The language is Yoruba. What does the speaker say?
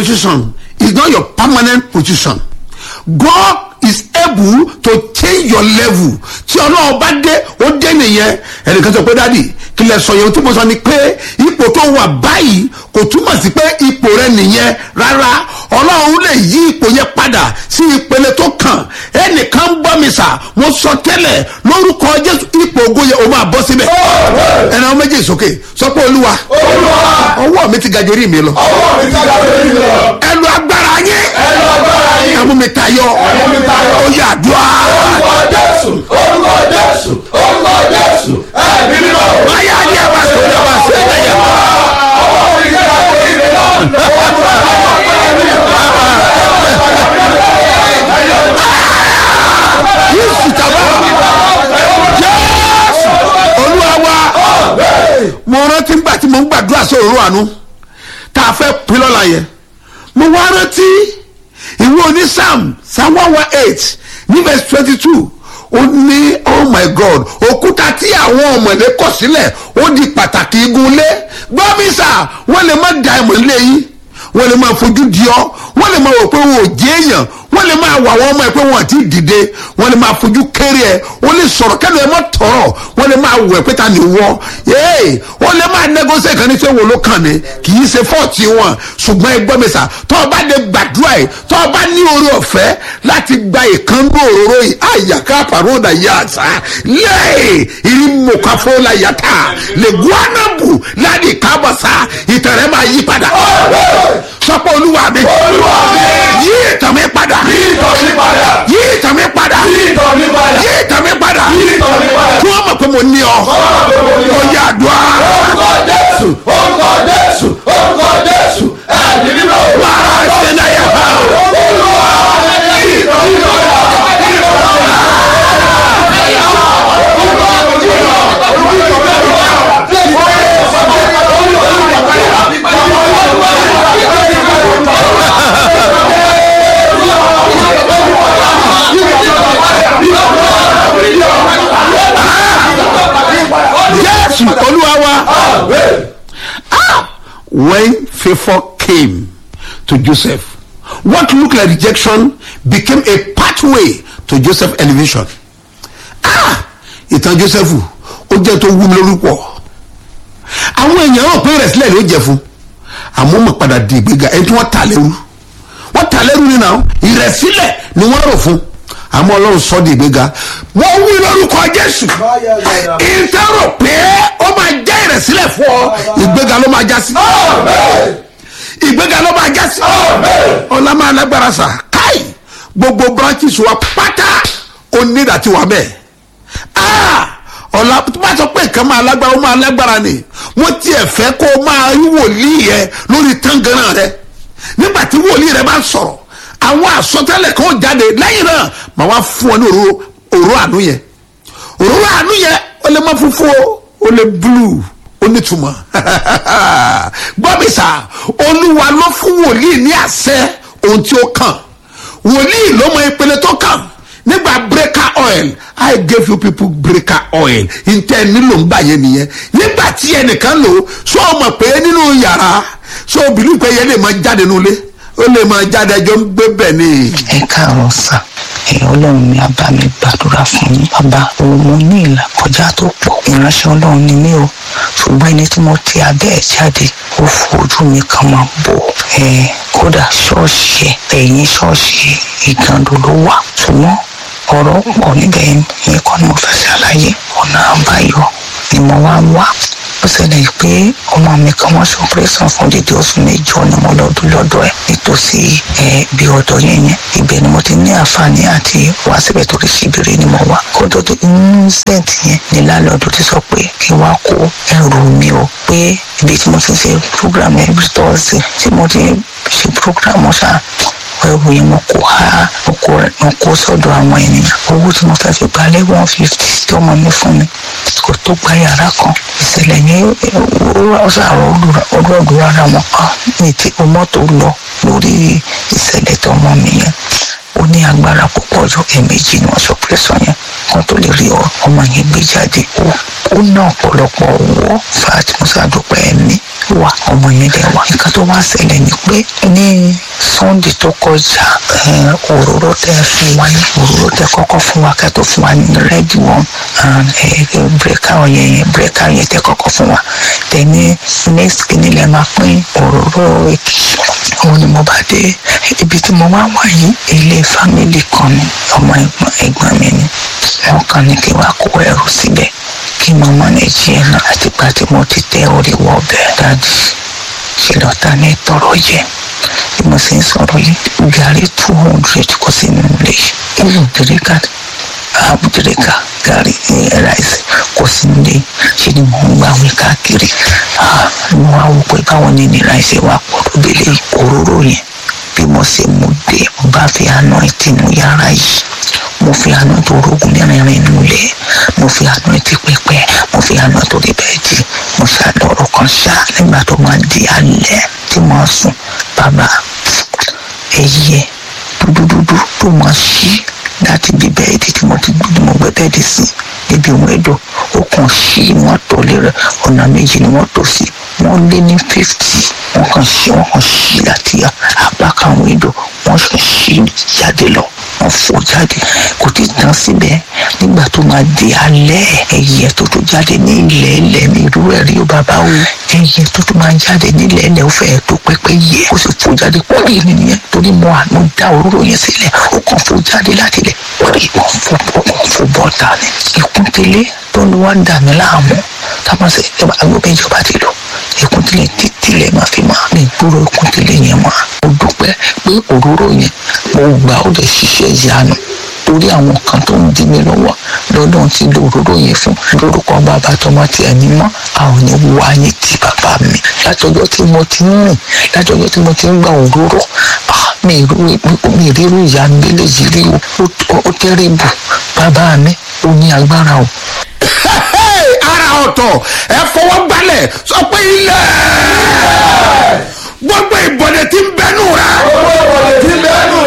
position is not your permanent position god is able to change your level tí ọlọ́run bá dé ó dé nìyẹn ẹnìkan sọ pé dádì kí lẹ sọ yẹn tí mo sọ ni pé ipò tó wà báyìí kò túmọ̀ sí pé ipò rẹ nìyẹn rárá ọlọ́run lè yí ipò yẹn padà sí ìpele tó kàn ẹnìkan ń bọ́ mi sà mo sọ tẹ́lẹ̀ lórúkọ jésù ipò ogun yẹn o máa bọ́ síbẹ̀ ẹnì àwọn méjì sókè sọ pé olúwa ọwọ́ mi ti ga jẹ́rìí mi lọ ọwọ́ mi ti ga lórí lọ. ẹ lu agbára yín ẹnu agbára yìí. ẹ mú mi tayọ mú mi tayọ. ó yà àdúrà orúkọ jésù orúkọ jésù orúkọ jésù ẹ̀mí mímọ́. báyà ni ẹ bá sọ ẹ bá sọ ẹ lẹ́yìn. ọwọ́ mi ti ga lórí lọ. yéésù tàbá jésù olúwa wa mo rántí ngbà tí mo ń gbàdúrà sí òróró àánú tá a fẹ́ pín lọ́la yẹn mo wá rántí ìwé oní sam sam one one eight ní verse twenty two ó ní oh my god òkúta tí àwọn ọmọdé kọ̀ sílẹ̀ ó di pàtàkì igun lé gbọ́mísà wọ́n lè má da ẹ̀mọ́ lé yín wọ́n lè máa fojú di ọ́ wọ́n lè máa wò pé wọn ò jẹ́ èèyàn wọ́n lè máa wà wọ́n ọmọ ẹ̀ pé wọn àti dìde wọ́n lè máa fojú kéré ẹ̀ wọ́n lè sọ̀rọ̀ kẹ́lu ẹ̀ mọ́ tọ̀rọ̀ wọ́n lè máa wẹ̀ pé ta ni wọ́ ee wọ́n lè máa nẹ́gọ́sẹ̀ kan ní sẹ́ wo ló kàn ní kì í ṣe fọ́ọ̀tì wọn ṣùgbọ́n ẹgbọ́n mi sà tọ́ ọ bá lè gbàdúrà yìí tọ́ ọ bá ní orí ọ̀fẹ́ láti gba ìkànnú òróró yìí àyàká pàrọ̀dà yà sá lẹ́ẹ̀ ìrì mọ̀káfó la yàtà lè guanabu láti kábàsá ìtẹ̀rẹ́ máa yí padà sọ́pọ̀ olúwa mi Olúwa mi. yí ìtàn mi padà yí ìtọ̀ mi padà. yí ìtàn mi padà yí ìtọ̀ mi padà. yí ìtàn mi padà yí ìtọ̀ mi padà. kí wọ́n mọ̀ pé mo ní ọ mo yà àdúrà orúkọ jésù orúkọ jésù orúkọ jésù ẹ̀mí mímọ́. máa ṣe náà yà á. olúwa yí ìtọ̀ mi padà. jésù olúwa wa when favour came to joseph what looked like rejection became a pathway to joseph elevation ah ìtàn joseph ó jẹ́ tó wú mi lórúkọ àwọn èèyàn rò pé ìrẹ̀sílẹ̀ ló jẹ fún àmọ́ mọ̀ padà di ìgbéga ẹni tí wọ́n tà lẹ́rú wọ́n tà lẹ́rú nínú àwọn ìrẹ̀sílẹ̀ ni wọ́n rò fún àmọ́ ọlọ́run sọ di ìgbéga wọ́n wí lórúkọ jésù ìtẹ́rò pé ó máa jẹ́ ìrẹ̀sílẹ̀ fún ọ ìgbéga ló máa já sí ìgbéga ló máa já sí ọlá máa lágbára sà káì gbogbo branches wa pátá onídàá ti wà bẹ́ẹ̀ ah ọ̀la tó bá sọ pé nǹkan máa lágbára ó máa lágbára ni mo tiẹ̀ fẹ́ kó o máa rí wòlíì yẹ lórí tángànà rẹ nígbà tí wòlíì rẹ bá sọ̀rọ̀ àwọn àsọtẹ́lẹ̀ kan ó jáde lẹ́yìn náà màá wá fún ọ ní òróró òróró àánú yẹn òróró àánú yẹn ó lè má funfun o ó lè blue ó nítumọ̀ gbọ́ mi sà olúwa ló fún wòlíì ní àṣẹ ohun tí ó kàn wòlíì ló mọ ìpele tó kàn nígbà breaker oil i gave you people breaker oil ntẹ nílò ń gbà yẹn nìyẹn nígbà tí ẹnìkan lò so mọ̀ pé nínú yàrá so bìlú pé yẹn lè máa jáde nulẹ̀ ó lè máa jáde ẹjọ́ ń gbé bẹ̀ ni. ẹ káàárọ̀ sà ẹ̀yin ọlọ́run mi á bá mi gbàdúrà fún yín bàbá mo ní ìlà kọjá tó pọ̀ ìránṣẹ́ ọlọ́run ni mí o ṣùgbọ́n ẹni tí mo ti abẹ́ ẹ̀ jáde ó fojú mi kan máa bò ẹ̀ kódà ṣọ́ọ̀ṣì ẹ̀ ẹ̀yìn ṣọ́ọ̀ṣì ìgàndò ló wà ṣùgbọ́n ọ̀rọ̀ pọ̀ níbẹ̀ yẹn kọ́ ni mo fẹ́ ṣàlàyé ọ̀nà àbáyọ ni mo wá ń wá ó ṣẹlẹ̀ pé ọmọ mi kan wọ́n ṣe operation fún dídí oṣù mẹ́jọ ni mo lọ́dún lọ́dọ̀ ẹ̀ nítòsí ẹ̀ bí ọ̀dọ̀ yẹn yẹn ibẹ̀ ni mo ti ní àǹfààní àti wá síbẹ̀ torí síbìrì ni mo wá kó tó tó inú sẹ́ǹtì yẹn ni lálọ́dún ti sọ pé kí n wá kó ẹrù mi o pé ibi tí mo ti ṣe program every thursday tí mo ti ṣe program ṣáà ẹrù yẹn mo kó ha mo kó mo kó sọ́dọ̀ àwọn ènìyàn owó tí mo fẹ́ fi gbalẹ̀ one fifty tí ọmọ mi fún mi kò tó gba yàrá kan ìṣẹ̀lẹ̀ yẹn ó ṣàrọ̀ ọdún ara wọn kan ní tí o mọ́tò lọ lórí ìṣẹ̀lẹ̀ tó ọmọ mi yẹn ó ní agbára púpọ̀ ju ẹ̀ẹ̀mejì ni wọ́n sọ pẹ́sọ̀ yẹn kan tó lè rí ọmọ yẹn gbé jáde ó ó ná ọ̀pọ̀lọpọ̀ owó fat musa dúpẹ́ ẹ̀mí wà ọmọ yẹn dẹ̀ wà nǹkan tó wá ṣẹlẹ̀ ni pé ní sunday tó kọjá ẹ, òróró tẹ fún wa ní òróró tẹ kọ́kọ́ fún wa kẹ́ tó fún wa ní red one and bírèkà yẹn yẹn bírèkà yẹn tẹ kọ́kọ́ fún wa tẹ ní next kìíní lẹ máa pín òróró èkì òun ni mo bá dé ibi tí mo wá wà yìí ilé fámìlì kan ni ọmọ ẹ̀gbọ́n ẹ̀gbọ́n mi ni wọn kàn ní kí wàá kó ẹrù síbẹ̀ kí mo manage ẹ̀ náà àtìgbà tí mo ti tẹ orí wọ bẹ́ẹ̀ dájú ṣe lọ́ta ní tọrọ jẹ bí mo sì ń sọ̀rọ̀ yìí gàrí two hundred kò sí nínú ilé yìí ìlú dèrèkà àbúdèrèkà gàrí ráìsì kò sí nílé ṣe ni mò ń gbà wí káàkiri Ah, mo wá wò pé báwọn ní ní ráìsì wà pọ̀ tó délé òróró yẹn bí mo ṣe mú dé mo bá fi àná ìtìnú yàrá yìí mo fi àná tó rògùn mẹ́rin nulẹ̀ mo fi àná ti pẹpẹ mo fi àná tó rí bẹ́ẹ̀dì mo ṣàlọ́rọ̀ kan ṣá nígbà tó máa di alẹ́ tí mo sùn bàbá ẹyẹ dúdúdúdú tó máa ṣí láti bí bẹ́ẹ̀dì tí mo ti gbé mo gbé bẹ́ẹ̀dì sí níbi òun ẹ̀dọ̀ ó kàn ṣí wọ́n tó lé rẹ̀ ọ̀nà méjì ni wọ́n tó sí wọ́n lé ní fifty wọ́n kàn ṣí wọ́n kàn ṣí láti apá kan àwọn ẹ̀dọ̀ wọ́n kàn ṣí jáde lọ wọ́n fò jáde kò tí ì tán síbẹ̀ nígbà tó máa di alẹ́ ẹyẹ tó tó jáde ní ilẹ̀ ilẹ̀ mi irú ẹ̀ rí o bàbá o ẹyẹ tó tó máa jáde ní ilẹ̀ ilẹ̀ ó fẹ́ẹ́ tó pẹ́pẹ́ yẹ ó sì fò jáde pọ́lì nìyẹn torí mo àná dá òróró yẹn sílẹ̀ ó kàn fò jáde láti ilẹ̀ pọ́lì ó fò ó kàn fò bọ́ta ni ìkúntẹ́lẹ̀ tó ní wá dà mí láàmú táwọn ṣe ìjọba agbóbẹ́ ìjọba ti lọ ìkúntẹ́lẹ̀ títí lẹ̀ máa fi máa ní ìgboro ìkúntẹ́lẹ̀ yẹn mọ́ mo dúpẹ́ pé òróró yẹn mo gbà ó lè ṣiṣẹ́ ìyanu torí àwọn kan tó ń dí mi lọ́wọ́ lọ́dún tí lo òróró yẹn fún lórúkọ bàbá tọmọ tí ẹni mọ́ àwọn ní wá yín ti bàbá mi látọjọ́ tí mo ti ń rìn látọjọ́ tí mo ti ń gba òróró ah, mi ì rú- mi ì rírú ìyanu eléyìí rí o Ó- ó tẹ́rìbù bàbá mi ó ní agbára o. Hey, ara ọ̀tọ̀ ẹ fọwọ́ gbalẹ̀ sọ pé ilẹ̀ gbogbo ìbọ̀dẹ̀ tí ń bẹnu rẹ owó ìwọlé tí bẹ́ẹ̀ nù